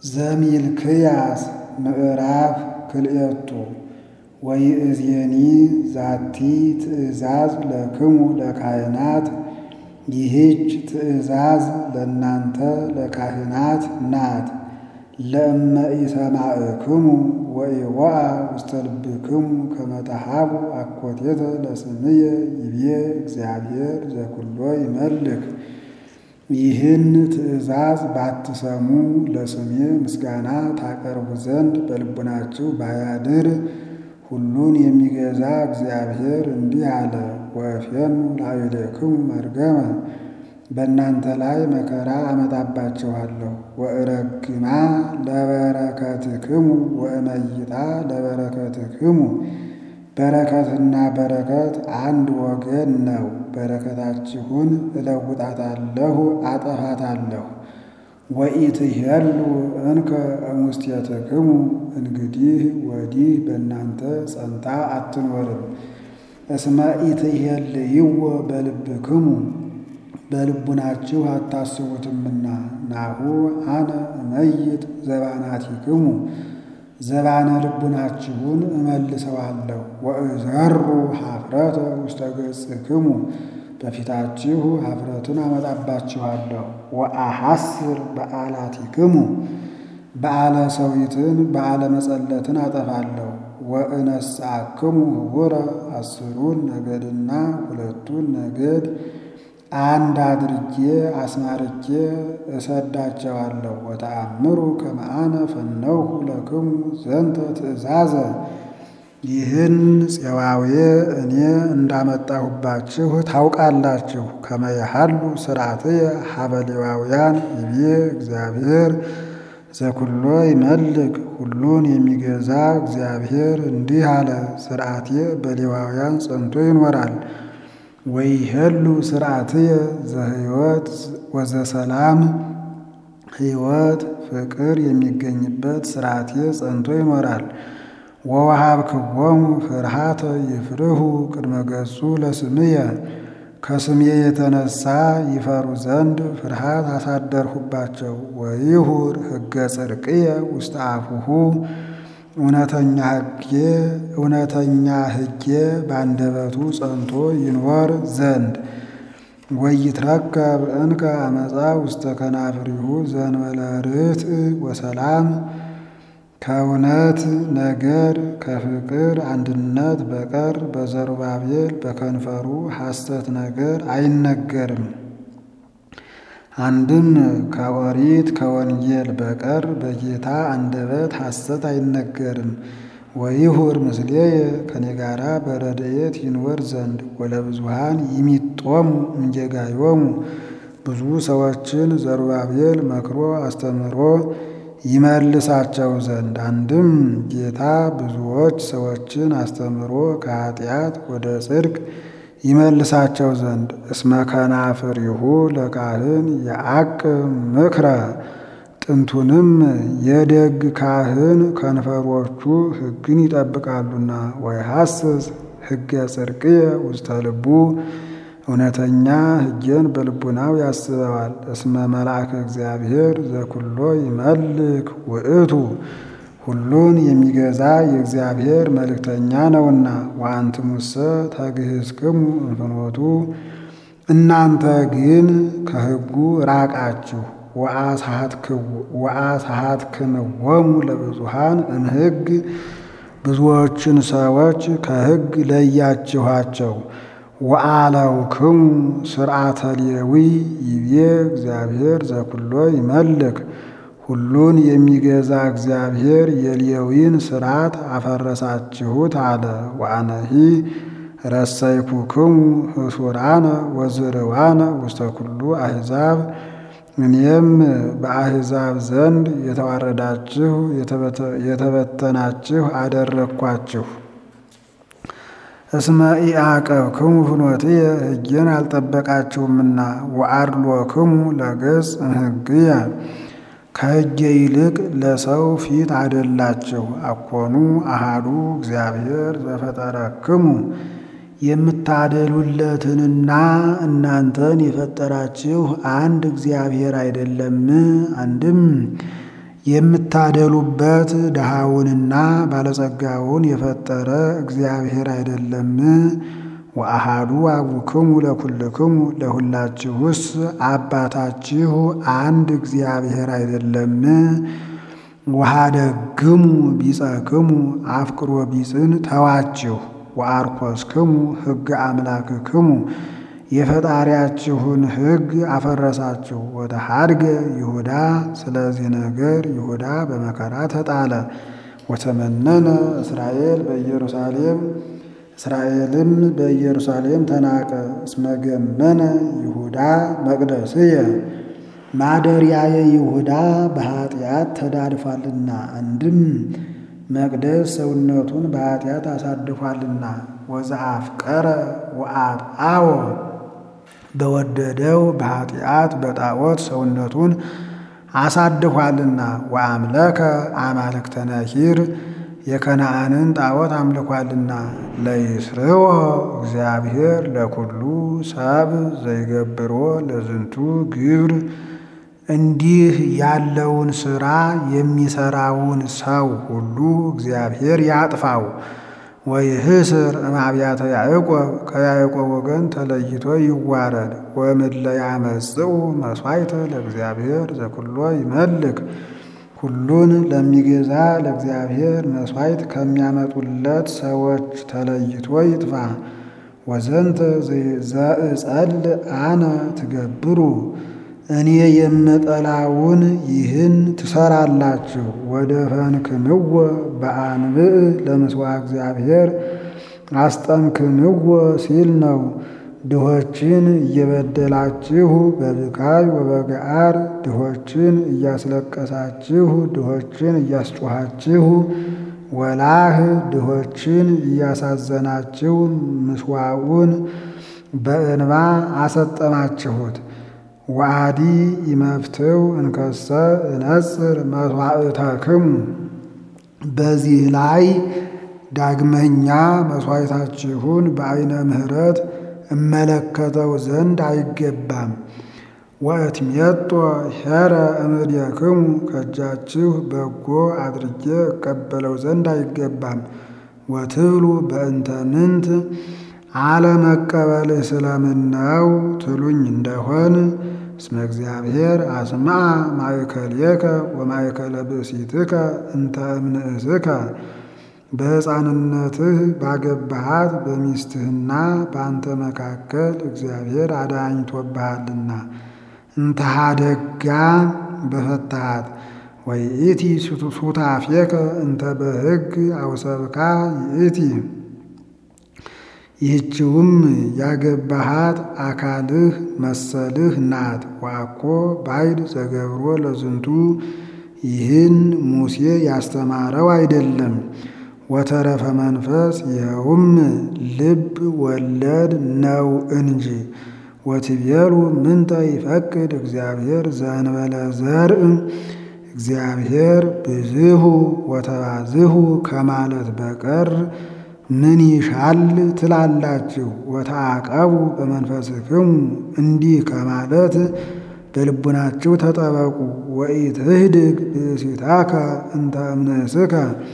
ዘሚልክያስ ምዕራፍ ክልኤቱ ወይእዜኒ ዛቲ ትእዛዝ ለክሙ ለካህናት ይህች ትእዛዝ ለእናንተ ለካህናት ናት። ለእመ ኢሰማዕክሙ ወኢወአ ውስተ ልብክሙ ከመ ተሃቡ አኮቴተ ለስምየ ይቤ እግዚአብሔር ዘኩሎ ይመልክ። ይህን ትእዛዝ ባትሰሙ ለስሜ ምስጋና ታቀርቡ ዘንድ በልቡናችሁ ባያድር ሁሉን የሚገዛ እግዚአብሔር እንዲህ አለ። ወእፌኑ ላዕሌክሙ መርገመ በእናንተ ላይ መከራ አመጣባችኋለሁ። ወእረግማ ለበረከትክሙ ወእመይጣ ለበረከትክሙ በረከትና በረከት አንድ ወገን ነው። በረከታችሁን እለውጣታለሁ፣ አጠፋታለሁ። ወኢትሄሉ እንከ እሙስቴትክሙ እንግዲህ ወዲህ በእናንተ ጸንታ አትኖርም። እስመ ኢትሄልይዎ በልብክሙ በልቡናችሁ አታስቡትምና። ናሁ አነ እመይጥ ዘባናቲክሙ ዘባነ ልቡናችሁን እመልሰዋለሁ። ወእዘሩ ኀፍረተ ውስተ ገጽክሙ በፊታችሁ ኀፍረትን አመጣባችኋለሁ። ወአሐስር በዓላቲክሙ በዓለ ሰዊትን በዓለ መጸለትን አጠፋለሁ። ወእነስአክሙ ህቡረ አስሩን ነገድና ሁለቱን ነገድ አንድ አድርጌ አስማርቼ እሰዳቸዋለሁ። ወተአምሩ ከመ አነ ፈነውሁ ለክሙ ዘንተ ትእዛዘ ይህን ፄዋዌ እኔ እንዳመጣሁባችሁ ታውቃላችሁ። ከመ የሃሉ ሥርዓትየ ሀበ ሌዋውያን ይቤ እግዚአብሔር ዘኩሎ ይመልክ። ሁሉን የሚገዛ እግዚአብሔር እንዲህ አለ፣ ሥርዓቴ በሌዋውያን ጸንቶ ይኖራል። ወይሄሉ ሥርዓትየ ዘሕይወት ወዘሰላም ሕይወት ፍቅር የሚገኝበት ሥርዓቴ ጸንቶ ይኖራል። ወወሃብክዎሙ ፍርሃተ ይፍርሁ ቅድመ ገጹ ለስምየ ከስሜ የተነሳ ይፈሩ ዘንድ ፍርሃት አሳደርሁባቸው። ወይሁር ሕገ ጽድቅየ ውስተ አፉሁ እውነተኛ ሕጌ እውነተኛ ሕጌ በአንደበቱ ጸንቶ ይኖር ዘንድ ወይትረከብ እንከ አመፃ ውስተ ከናፍሪሁ ዘእንበለ ርትዕ ወሰላም ከእውነት ነገር ከፍቅር አንድነት በቀር በዘሩባቤል በከንፈሩ ሐሰት ነገር አይነገርም። አንድም ከኦሪት ከወንጌል በቀር በጌታ አንደበት ሐሰት አይነገርም። ወይሁር ምስሌየ ከኔ ጋራ በረድኤት ይንወር ዘንድ ወለብዙሃን ይሚጦሙ እምጌጋዮሙ ብዙ ሰዎችን ዘሩባቤል መክሮ አስተምሮ ይመልሳቸው ዘንድ አንድም ጌታ ብዙዎች ሰዎችን አስተምሮ ከኃጢአት ወደ ጽድቅ ይመልሳቸው ዘንድ እስመ ከናፍሪሁ ለካህን የዐቅብ ምክረ ጥንቱንም የደግ ካህን ከንፈሮቹ ሕግን ይጠብቃሉና ወይሐስስ ሕገ ጽድቅየ ውስተ ልቡ እውነተኛ ሕጌን በልቡናው ያስበዋል። እስመ መልአከ እግዚአብሔር ዘኩሎ ይመልክ ውእቱ ሁሉን የሚገዛ የእግዚአብሔር መልእክተኛ ነውና። ወአንትሙሰ ተግህዝክሙ እንፍኖቱ እናንተ ግን ከሕጉ ራቃችሁ። ወአስሐትክምዎሙ ለብዙሃን እምሕግ ብዙዎችን ሰዎች ከሕግ ለያችኋቸው። ወአለውክሙ ሥርዓተ ሌዊ ይቤ እግዚአብሔር ዘኩሎ ይመልክ ሁሉን የሚገዛ እግዚአብሔር የሌዊን ሥርዓት አፈረሳችሁት አለ። ወአነሂ ረሰይኩክሙ ህሱራነ ወዝርዋነ ውስተ ኩሉ አሕዛብ እኔም በአሕዛብ ዘንድ የተዋረዳችሁ የተበተናችሁ አደረግኳችሁ። እስመ ኢዐቀብክሙ ፍኖትየ ሕጌን አልጠበቃችሁምና ወአድሎክሙ ለገጽ እምሕግየ ከሕጌ ይልቅ ለሰው ፊት አደላችሁ። አኮኑ አሃዱ እግዚአብሔር ዘፈጠረክሙ የምታደሉለትንና እናንተን የፈጠራችሁ አንድ እግዚአብሔር አይደለም? አንድም የምታደሉበት ድሃውንና ባለጸጋውን የፈጠረ እግዚአብሔር አይደለም? ወአሃዱ አቡክሙ ለኩልክሙ ለሁላችሁስ አባታችሁ አንድ እግዚአብሔር አይደለም? ወኀደግሙ ቢጸክሙ አፍቅሮ ቢጽን ተዋችሁ ወአርኮስክሙ ሕገ አምላክክሙ የፈጣሪያችሁን ሕግ አፈረሳችሁ። ወተሐድገ ይሁዳ ስለዚህ ነገር ይሁዳ በመከራ ተጣለ። ወተመነነ እስራኤል በኢየሩሳሌም እስራኤልም በኢየሩሳሌም ተናቀ። እስመ ገመነ ይሁዳ መቅደስየ ማደሪያየ ይሁዳ በኃጢአት ተዳድፏልና፣ አንድም መቅደስ ሰውነቱን በኃጢአት አሳድፏልና። ወዘአፍቀረ ወአጥአወ በወደደው በኃጢአት በጣዖት ሰውነቱን አሳድፏልና። ወአምለከ አማልክተ ነኪር የከነዓንን ጣዖት አምልኳልና። ለይስርወ እግዚአብሔር ለኩሉ ሰብ ዘይገብሮ ለዝንቱ ግብር እንዲህ ያለውን ሥራ የሚሠራውን ሰው ሁሉ እግዚአብሔር ያጥፋው። ወይህስር እምአብያተ ያዕቆብ ከያዕቆብ ወገን ተለይቶ ይዋረድ። ወእምእለ ያመጽኡ መሥዋዕተ ለእግዚአብሔር ዘኩሎ ይመልክ ሁሉን ለሚገዛ ለእግዚአብሔር መሥዋዕት ከሚያመጡለት ሰዎች ተለይቶ ይጥፋ። ወዘንተ ዘእጸል አነ ትገብሩ እኔ የምጠላውን ይህን ትሰራላችሁ። ወደ ፈንክንዎ በአንብዕ ለምስዋዕ እግዚአብሔር አስጠንክንዎ ሲል ነው። ድሆችን እየበደላችሁ በብካይ ወበገዓር ድሆችን እያስለቀሳችሁ ድሆችን እያስጮኻችሁ ወላህ ድሆችን እያሳዘናችሁ ምስዋዑን በእንባ አሰጠማችሁት። ወአዲ ይመፍትው እንከሰ እነጽር መሥዋዕተክሙ በዚህ ላይ ዳግመኛ መሥዋዕታችሁን በዐይነ ምሕረት እመለከተው ዘንድ አይገባም። ወእትሜጦ ኄረ እምእዴክሙ ከእጃችሁ በጎ አድርጌ እቀበለው ዘንድ አይገባም። ወትብሉ በእንተ ምንት አለመቀበልህ ስለምን ነው ትሉኝ እንደሆን እስመ እግዚአብሔር አስምዐ ማእከሌከ ወማእከለ ብእሲትከ እንተ እምንእስከ በሕፃንነትህ ባገባሃት በሚስትህና በአንተ መካከል እግዚአብሔር አዳኝቶብሃልና እንተ ኀደጋ በፈታሃት ወይእቲ ሱታፌከ እንተ በሕግ አውሰብካ ይእቲ ይህችውም ያገባሃት አካልህ መሰልህ ናት። ዋኮ ባይድ ዘገብሮ ለዝንቱ ይህን ሙሴ ያስተማረው አይደለም። ወተረፈ መንፈስ ይኸውም ልብ ወለድ ነው እንጂ። ወትቤሉ ምንተ ይፈቅድ እግዚአብሔር ዘእንበለ ዘርእ እግዚአብሔር ብዝሁ ወተባዝሁ ከማለት በቀር ምን ይሻል ትላላችሁ? ወተዓቀቡ በመንፈስክሙ እንዲህ ከማለት በልቡናችሁ ተጠበቁ። ወኢትህድግ ብእሲታከ እንተ እምንእስከ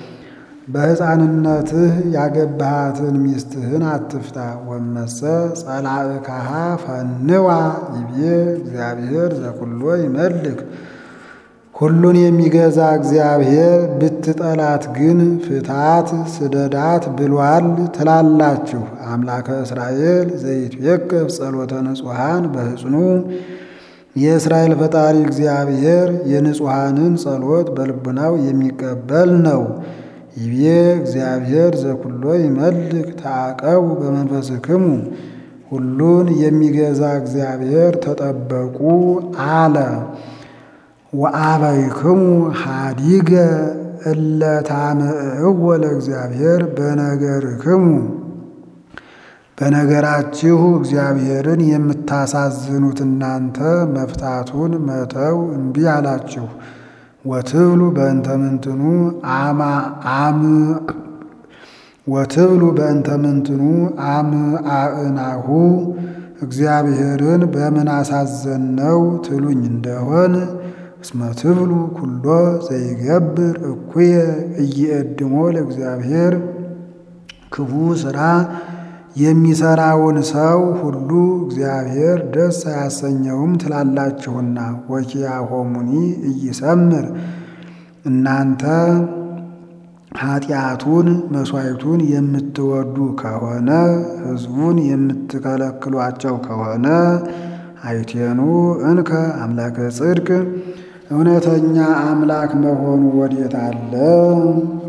በሕፃንነትህ ያገባሃትን ሚስትህን አትፍታ። ወመሰ ጸላእካሃ ፈንዋ ይቤ እግዚአብሔር ዘኩሎ ይመልክ ሁሉን የሚገዛ እግዚአብሔር ብትጠላት ግን ፍታት ስደዳት ብሏል ትላላችሁ። አምላከ እስራኤል ዘይትዌቅፍ ጸሎተ ንጹሐን በሕፅኑ የእስራኤል ፈጣሪ እግዚአብሔር የንጹሐንን ጸሎት በልቡናው የሚቀበል ነው። ይቤ እግዚአብሔር ዘኩሎ ይመልክ ተዓቀቡ በመንፈስክሙ ሁሉን የሚገዛ እግዚአብሔር ተጠበቁ አለ። ወአበይክሙ ሀዲገ እለ ታምዕዎ ለእግዚአብሔር በነገርክሙ በነገራችሁ እግዚአብሔርን የምታሳዝኑት እናንተ መፍታቱን መተው እምቢ አላችሁ። ወትብሉ በእንተ ምንትኑ አም ወትብሉ በእንተ ምንትኑ አምአእናሁ እግዚአብሔርን በምን አሳዘነው ትሉኝ እንደሆን እስመ ትብሉ ኩሎ ዘይገብር እኩየ እይእድሞ ለእግዚአብሔር ክፉ ሥራ የሚሰራውን ሰው ሁሉ እግዚአብሔር ደስ አያሰኘውም ትላላችሁና። ወኪያሆሙኒ እይሰምር እናንተ ኃጢአቱን መሥዋዕቱን የምትወዱ ከሆነ ሕዝቡን የምትከለክሏቸው ከሆነ አይቴኑ እንከ አምላከ ጽድቅ እውነተኛ አምላክ መሆኑ ወዴት አለ?